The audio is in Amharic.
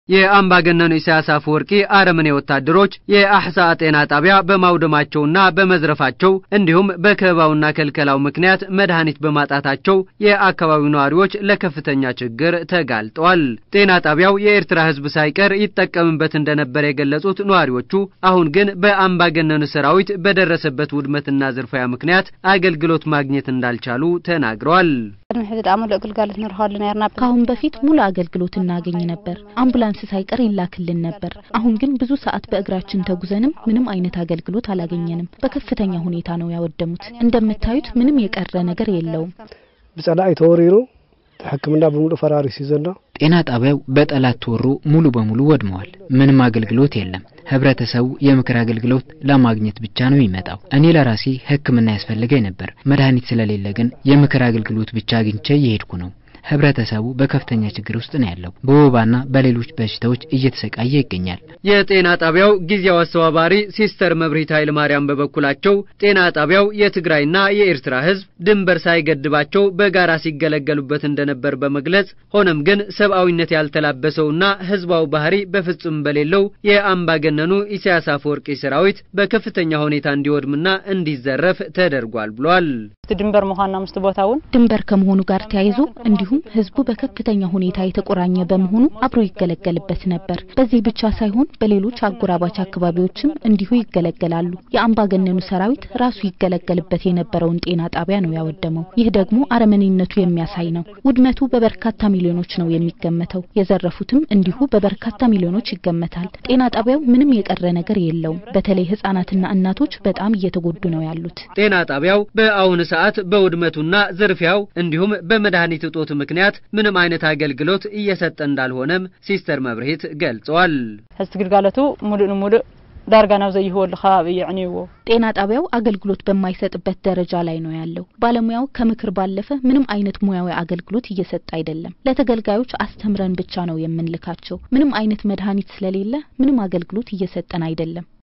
የአምባገነኑ ኢሳያስ አፈወርቂ አረመኔ ወታደሮች የአሕሳ ጤና ጣቢያ በማውደማቸውና በመዝረፋቸው እንዲሁም በከበባውና ከልከላው ምክንያት መድኃኒት በማጣታቸው የአካባቢው ነዋሪዎች ለከፍተኛ ችግር ተጋልጠዋል። ጤና ጣቢያው የኤርትራ ሕዝብ ሳይቀር ይጠቀምበት እንደነበር የገለጹት ነዋሪዎቹ አሁን ግን በአምባገነኑ ሰራዊት በደረሰበት ውድመትና ዝርፊያ ምክንያት አገልግሎት ማግኘት እንዳልቻሉ ተናግረዋል። ከአሁን በፊት ሙሉ አገልግሎት እናገኝ ነበር። አምቡላንስ ሳይቀር ይላክልን ነበር። አሁን ግን ብዙ ሰዓት በእግራችን ተጉዘንም ምንም አይነት አገልግሎት አላገኘንም። በከፍተኛ ሁኔታ ነው ያወደሙት። እንደምታዩት ምንም የቀረ ነገር የለውም። ብጸላኢ ተወሪሩ ሕክምና በሙሉ ፈራሪስ ዘሎ ጤና ጣቢያው በጠላት ተወሮ ሙሉ በሙሉ ወድመዋል። ምንም አገልግሎት የለም። ህብረተሰቡ የምክር አገልግሎት ለማግኘት ብቻ ነው የሚመጣው። እኔ ለራሴ ሕክምና ያስፈልገኝ ነበር። መድኃኒት ስለሌለ ግን የምክር አገልግሎት ብቻ አግኝቼ እየሄድኩ ነው። ህብረተሰቡ በከፍተኛ ችግር ውስጥ ነው ያለው። በወባና በሌሎች በሽታዎች እየተሰቃየ ይገኛል። የጤና ጣቢያው ጊዜያዊ አስተባባሪ ሲስተር መብሪት ኃይለ ማርያም በበኩላቸው ጤና ጣቢያው የትግራይና የኤርትራ ህዝብ ድንበር ሳይገድባቸው በጋራ ሲገለገሉበት እንደነበር በመግለጽ ሆኖም ግን ሰብአዊነት ያልተላበሰውና ህዝባዊ ባህሪ በፍጹም በሌለው የአምባገነኑ ኢሳያስ አፈወርቂ ሰራዊት በከፍተኛ ሁኔታ እንዲወድምና እንዲዘረፍ ተደርጓል ብሏል። ድንበር መሆንና ምስት ቦታውን ድንበር ከመሆኑ ጋር ተያይዞ እንዲሁም ህዝቡ በከፍተኛ ሁኔታ የተቆራኘ በመሆኑ አብሮ ይገለገልበት ነበር። በዚህ ብቻ ሳይሆን በሌሎች አጎራባች አካባቢዎችም እንዲሁ ይገለገላሉ። የአምባገነኑ ሰራዊት ራሱ ይገለገልበት የነበረውን ጤና ጣቢያ ነው ያወደመው። ይህ ደግሞ አረመኔነቱ የሚያሳይ ነው። ውድመቱ በበርካታ ሚሊዮኖች ነው የሚገመተው። የዘረፉትም እንዲሁ በበርካታ ሚሊዮኖች ይገመታል። ጤና ጣቢያው ምንም የቀረ ነገር የለውም። በተለይ ህጻናትና እናቶች በጣም እየተጎዱ ነው ያሉት። ጤና ጣቢያው በአሁኑ ሰዓት በውድመቱና ዝርፊያው እንዲሁም በመድኃኒት እጦት ምክንያት ምንም አይነት አገልግሎት እየሰጠ እንዳልሆነም ሲስተር መብርሂት ገልጸዋል። ህዝቲ ግልጋሎቱ ሙሉእ ንሙሉእ ዳርጋ ናብ ዘይህወሉ ከባቢ የዕንይዎ ጤና ጣቢያው አገልግሎት በማይሰጥበት ደረጃ ላይ ነው ያለው። ባለሙያው ከምክር ባለፈ ምንም አይነት ሙያዊ አገልግሎት እየሰጠ አይደለም። ለተገልጋዮች አስተምረን ብቻ ነው የምንልካቸው። ምንም አይነት መድኃኒት ስለሌለ ምንም አገልግሎት እየሰጠን አይደለም።